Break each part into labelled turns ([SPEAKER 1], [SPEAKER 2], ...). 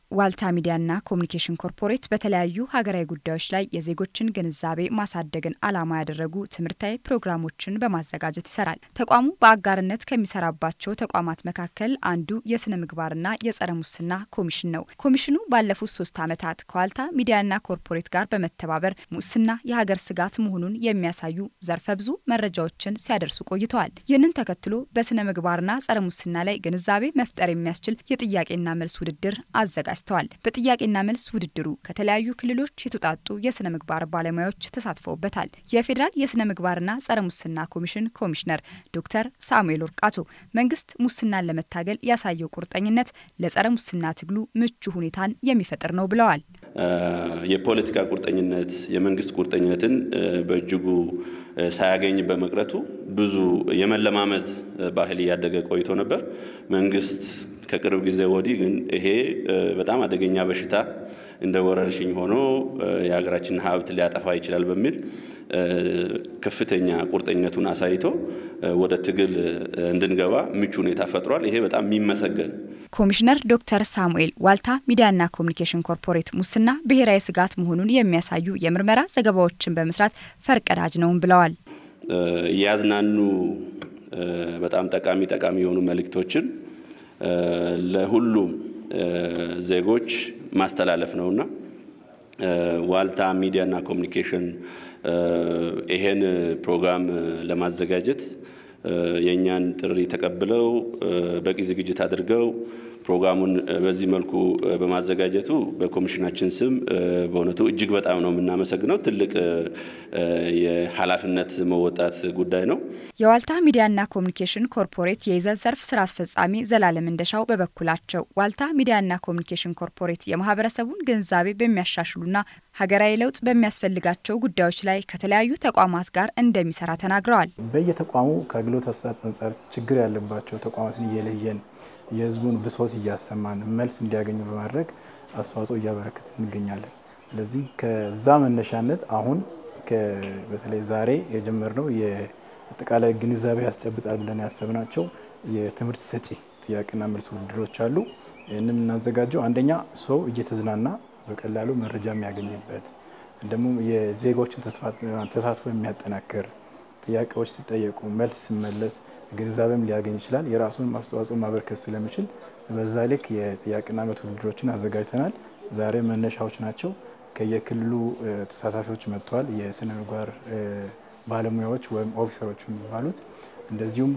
[SPEAKER 1] ዋልታ ሚዲያና ኮሚኒኬሽን ኮርፖሬት በተለያዩ ሀገራዊ ጉዳዮች ላይ የዜጎችን ግንዛቤ ማሳደግን ዓላማ ያደረጉ ትምህርታዊ ፕሮግራሞችን በማዘጋጀት ይሰራል። ተቋሙ በአጋርነት ከሚሰራባቸው ተቋማት መካከል አንዱ የስነ ምግባርና የጸረ ሙስና ኮሚሽን ነው። ኮሚሽኑ ባለፉት ሶስት ዓመታት ከዋልታ ሚዲያና ኮርፖሬት ጋር በመተባበር ሙስና የሀገር ስጋት መሆኑን የሚያሳዩ ዘርፈ ብዙ መረጃዎችን ሲያደርሱ ቆይተዋል። ይህንን ተከትሎ በስነ ምግባርና ጸረ ሙስና ላይ ግንዛቤ መፍጠር የሚያስችል የጥያቄና መልስ ውድድር አዘጋጅተዋል። በጥያቄና መልስ ውድድሩ ከተለያዩ ክልሎች የተውጣጡ የስነ ምግባር ባለሙያዎች ተሳትፈውበታል። የፌዴራል የስነ ምግባርና ጸረ ሙስና ኮሚሽን ኮሚሽነር ዶክተር ሳሙኤል ወርቃቶ መንግስት ሙስናን ለመታገል ያሳየው ቁርጠኝነት ለጸረ ሙስና ትግሉ ምቹ ሁኔታን የሚፈጥር ነው ብለዋል።
[SPEAKER 2] የፖለቲካ ቁርጠኝነት የመንግስት ቁርጠኝነትን በእጅጉ ሳያገኝ በመቅረቱ ብዙ የመለማመድ ባህል እያደገ ቆይቶ ነበር። መንግስት ከቅርብ ጊዜ ወዲህ ግን ይሄ በጣም አደገኛ በሽታ እንደ ወረርሽኝ ሆኖ የሀገራችንን ሀብት ሊያጠፋ ይችላል በሚል ከፍተኛ ቁርጠኝነቱን አሳይቶ ወደ ትግል እንድንገባ ምቹ ሁኔታ ፈጥሯል። ይሄ በጣም የሚመሰገን
[SPEAKER 1] ኮሚሽነር ዶክተር ሳሙኤል ዋልታ ሚዲያና ኮሚኒኬሽን ኮርፖሬት ሙስና ብሔራዊ ስጋት መሆኑን የሚያሳዩ የምርመራ ዘገባዎችን በመስራት ፈርቀዳጅ ነውም ብለዋል።
[SPEAKER 2] እያዝናኑ በጣም ጠቃሚ ጠቃሚ የሆኑ መልእክቶችን ለሁሉም ዜጎች ማስተላለፍ ነውና ዋልታ ሚዲያና ኮሚኒኬሽን ይሄን ፕሮግራም ለማዘጋጀት የእኛን ጥሪ ተቀብለው በቂ ዝግጅት አድርገው ፕሮግራሙን በዚህ መልኩ በማዘጋጀቱ በኮሚሽናችን ስም በእውነቱ እጅግ በጣም ነው የምናመሰግነው። ትልቅ የኃላፊነት መወጣት ጉዳይ ነው።
[SPEAKER 1] የዋልታ ሚዲያና ኮሚኒኬሽን ኮርፖሬት የይዘት ዘርፍ ስራ አስፈጻሚ ዘላለም እንደሻው በበኩላቸው ዋልታ ሚዲያና ኮሚኒኬሽን ኮርፖሬት የማህበረሰቡን ግንዛቤ በሚያሻሽሉና ሀገራዊ ለውጥ በሚያስፈልጋቸው ጉዳዮች ላይ ከተለያዩ ተቋማት ጋር እንደሚሰራ ተናግረዋል።
[SPEAKER 3] በየተቋሙ ከአገልግሎት አሰጣጥ አንጻር ችግር ያለባቸው ተቋማትን እየለየን የህዝቡን ብሶት እያሰማን መልስ እንዲያገኙ በማድረግ አስተዋጽኦ እያበረከት እንገኛለን። ስለዚህ ከዛ መነሻነት አሁን በተለይ ዛሬ የጀመርነው የአጠቃላይ ግንዛቤ ያስጨብጣል ብለን ያሰብናቸው የትምህርት ሰጪ ጥያቄና መልስ ውድድሮች አሉ። ይህንም የምናዘጋጀው አንደኛ ሰው እየተዝናና በቀላሉ መረጃ የሚያገኝበት ደግሞ የዜጎችን ተሳትፎ የሚያጠናክር ጥያቄዎች ሲጠየቁ መልስ ሲመለስ ግንዛቤም ሊያገኝ ይችላል። የራሱን አስተዋጽኦ ማበርከት ስለሚችል በዛ ልክ የጥያቄና መልስ ውድድሮችን አዘጋጅተናል። ዛሬ መነሻዎች ናቸው። ከየክልሉ ተሳታፊዎች መጥተዋል። የስነ ምግባር ባለሙያዎች ወይም ኦፊሰሮች የሚባሉት እንደዚሁም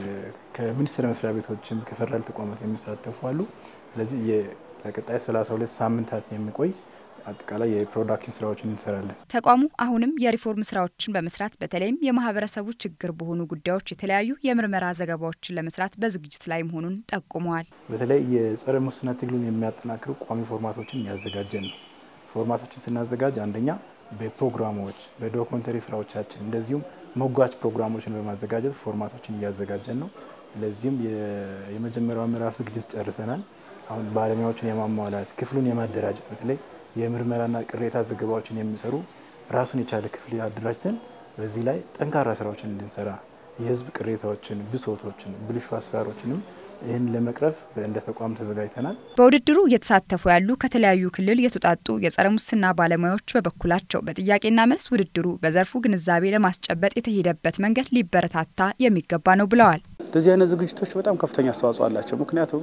[SPEAKER 3] ከሚኒስቴር መስሪያ ቤቶችም ከፌደራል ተቋማት የሚሳተፉ አሉ። ስለዚህ ለቀጣይ 32 ሳምንታት የሚቆይ አጠቃላይ የፕሮዳክሽን ስራዎችን እንሰራለን።
[SPEAKER 1] ተቋሙ አሁንም የሪፎርም ስራዎችን በመስራት በተለይም የማህበረሰቡ ችግር በሆኑ ጉዳዮች የተለያዩ የምርመራ ዘገባዎችን ለመስራት በዝግጅት ላይ መሆኑን ጠቁመዋል።
[SPEAKER 3] በተለይ የጸረ ሙስና ትግሉን የሚያጠናክሩ ቋሚ ፎርማቶችን እያዘጋጀን ነው። ፎርማቶችን ስናዘጋጅ አንደኛ በፕሮግራሞች በዶክመንተሪ ስራዎቻችን እንደዚሁም ሞጋች ፕሮግራሞችን በማዘጋጀት ፎርማቶችን እያዘጋጀን ነው። ለዚህም የመጀመሪያው ምዕራፍ ዝግጅት ጨርሰናል። አሁን ባለሙያዎችን የማሟላት ክፍሉን የማደራጀት በተለይ የምርመራና ቅሬታ ዘገባዎችን የሚሰሩ ራሱን የቻለ ክፍል አደራጅተን በዚህ ላይ ጠንካራ ስራዎችን እንድንሰራ የህዝብ ቅሬታዎችን፣ ብሶቶችን፣ ብልሹ አሰራሮችንም ይህን ለመቅረፍ እንደ ተቋም ተዘጋጅተናል።
[SPEAKER 1] በውድድሩ እየተሳተፉ ያሉ ከተለያዩ ክልል የተውጣጡ የጸረ ሙስና ባለሙያዎች በበኩላቸው በጥያቄና መልስ ውድድሩ በዘርፉ ግንዛቤ ለማስጨበጥ የተሄደበት መንገድ ሊበረታታ የሚገባ ነው ብለዋል።
[SPEAKER 4] እንደዚህ አይነት ዝግጅቶች በጣም ከፍተኛ አስተዋጽኦ አላቸው። ምክንያቱም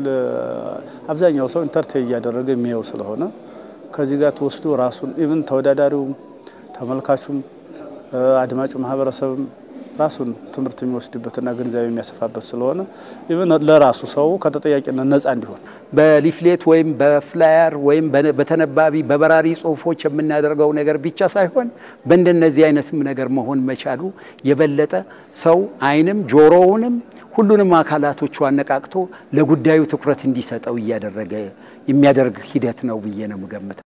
[SPEAKER 4] አብዛኛው ሰው ኢንተርቴን እያደረገ የሚየው ስለሆነ ከዚህ ጋር ተወስዶ ራሱን ኢቭን ተወዳዳሪውም ተመልካቹም አድማጩ ማህበረሰብም ራሱን ትምህርት የሚወስድበትና ግንዛቤ የሚያሰፋበት ስለሆነ ኢቭን ለራሱ ሰው ከተጠያቂነት ነጻ እንዲሆን
[SPEAKER 5] በሊፍሌት ወይም በፍላየር ወይም በተነባቢ በበራሪ ጽሁፎች የምናደርገው ነገር ብቻ ሳይሆን በእንደነዚህ አይነትም ነገር መሆን መቻሉ የበለጠ ሰው አይንም ጆሮውንም ሁሉንም አካላቶቹ አነቃቅቶ ለጉዳዩ ትኩረት እንዲሰጠው እያደረገ የሚያደርግ ሂደት ነው ብዬ ነው የምገምተው።